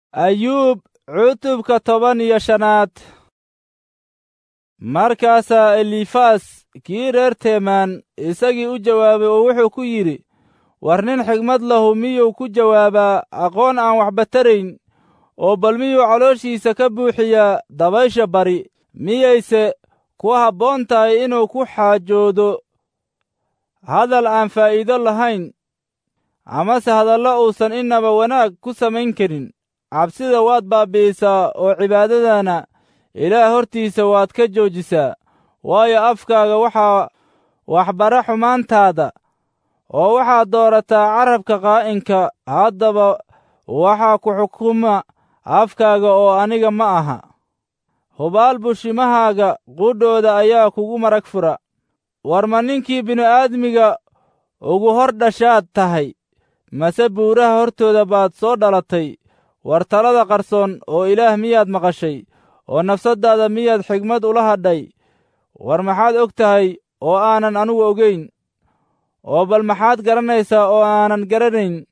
ayuub cutubka toban iyo shanaad markaasaa elifas kii reer teemaan isagii u jawaabay oo wuxuu ku yidhi war nin xigmad lahu miyuu ku jawaabaa aqoon aan waxba tarayn oo bal miyuu calooshiisa ka buuxiyaa dabaysha bari miyayse ku habboon tahay inuu ku xaajoodo hadal aan faa'iido lahayn amase hadallo uusan innaba wanaag ku samayn karin cabsida waad baabbi'isaa oo cibaadadana ilaah hortiisa waad ka joojisaa waayo afkaaga waxaa waxbara xumaantaada oo waxaad doorataa carabka qaa'inka haddaba waxaa ku xukuma afkaaga oo aniga ma aha hubaal bushimahaaga qudhooda ayaa kugu marag fura war ma ninkii bini'aadmiga ugu hor dhashaad tahay mase buuraha hortooda baad soo dhalatay war talada qarsoon oo ilaah miyaad maqashay oo nafsaddaada miyaad xigmad ula hadhay war maxaad og tahay oo aanan anugu ogayn oo bal maxaad garanaysaa oo aanan garanayn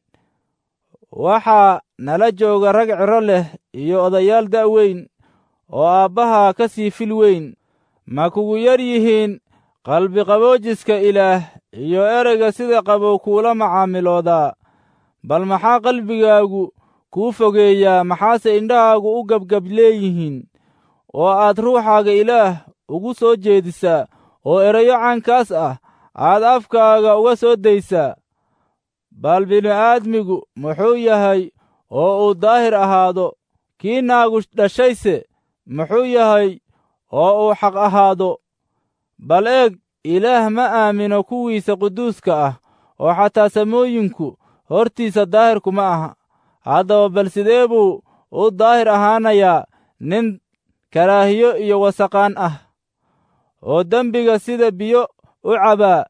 waxaa nala jooga rag ciro leh iyo odayaal da' weyn oo aabbaha ka sii fil weyn ma kugu yar yihiin qalbiqaboojiska ilaah iyo ereyga sida qabow kuula macaamiloodaa bal maxaa qalbigaagu kuu fogeeyaa maxaase indhahaagu u gebgab leeyihiin oo aad ruuxaaga ilaah ugu soo jeedisaa oo erayo caankaas ah aad afkaaga uga soo daysaa bal bini'aadmigu muxuu yahay oo uu daahir ahaado kii naagu dhashayse muxuu yahay oo uu xaq ahaado bal eeg ilaah ma aamino kuwiisa quduuska ah oo xataa samooyinku hortiisa daahirku ma aha haddaba bal sidee buu u daahir ahaanayaa nin karaahiyo iyo wasaqaan ah oo dembiga sida biyo u cabaa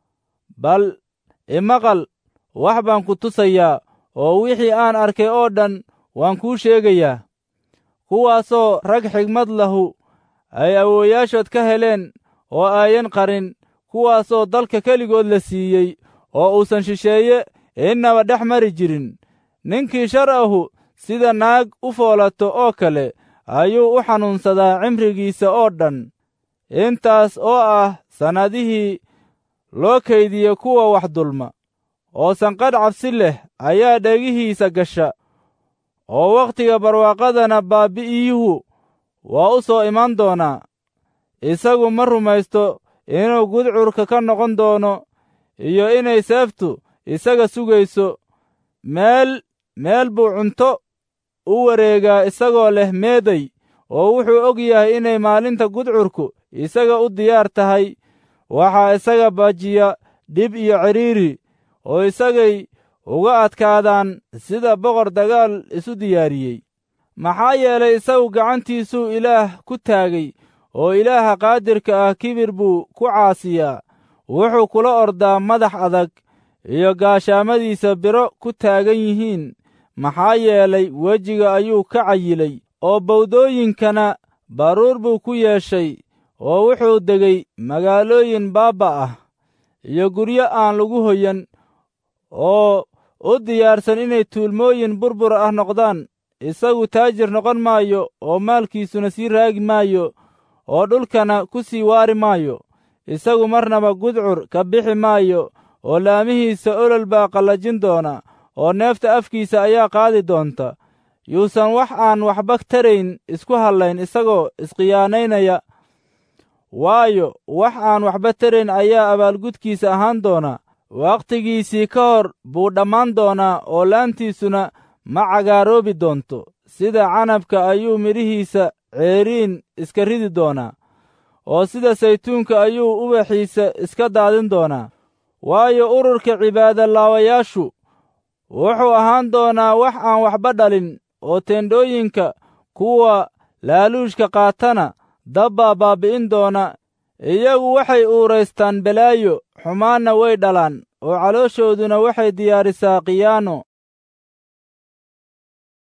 bal imaqal wax baan ku tusayaa oo wixii aan arkay oo dhan waan kuu sheegayaa kuwaasoo rag xigmad lahu ay awoowayaashood ka heleen oo aayan qarin kuwaasoo dalka keligood la siiyey oo uusan shisheeye innaba dhex mari jirin ninkii shar ahu sida naag u foolato oo kale ayuu u xanuunsadaa cimrigiisa oo dhan intaas oo ah sannadihii loo kaydiye kuwa wax dulma oo sanqadh cabsi leh ayaa dhegihiisa gasha oo wakhtiga barwaaqadana baabbi'iyuhu waa u soo iman doonaa isagu ma rumaysto inuu gudcurka ka noqon doono iyo inay seeftu isaga sugayso meel meel buu cunto u wareegaa isagoo leh meeday oo wuxuu og yahay inay maalinta gudcurku isaga u diyaar tahay waxaa isaga baajiya dhib iyo cidhiiri oo isagay uga adkaadaan sida boqor dagaal isu diyaariyey maxaa yeelay isagu gacantiisuu ilaah ku taagay oo ilaaha qaadirka ah kibir buu ku caasiyaa wuxuu kula ordaa madax adag iyo gaashaamadiisa biro ku taagan yihiin maxaa yeelay wejiga ayuu ka cayilay oo bawdooyinkana baruur buu ku yeeshay oo wuxuu degay magaalooyin baabba ah iyo guryo aan lagu hoyan oo u diyaarsan inay tuulmooyin burbur ah noqdaan isagu taajir noqon maayo oo maalkiisuna sii raagi maayo oo dhulkana ku sii waari maayo isagu marnaba gudcur ka bixi maayo oo laamihiisa olol baa qallajin doona oo neefta afkiisa ayaa qaadi doonta yuusan wax aan waxba tarayn isku hallayn isagoo isqiyaanaynaya waayo wax aan waxba tarayn ayaa abaalgudkiisa ahaan doona wakhtigiisii ka hor buu dhammaan doonaa oo laantiisuna ma cagaaroobi doonto sida canabka ayuu midhihiisa ceeriin iska ridi doonaa oo sida saytuunka ayuu ubaxiisa iska daadin doonaa waayo ururka cibaadolaawayaashu wuxuu ahaan doonaa wax aan waxba dhalin oo teendhooyinka kuwa laaluushka qaatana dabbaa baabbi'in doona iyagu waxay uuraystaan balaayo xumaanna way dhalaan oo calooshooduna waxay diyaarisaa khiyaano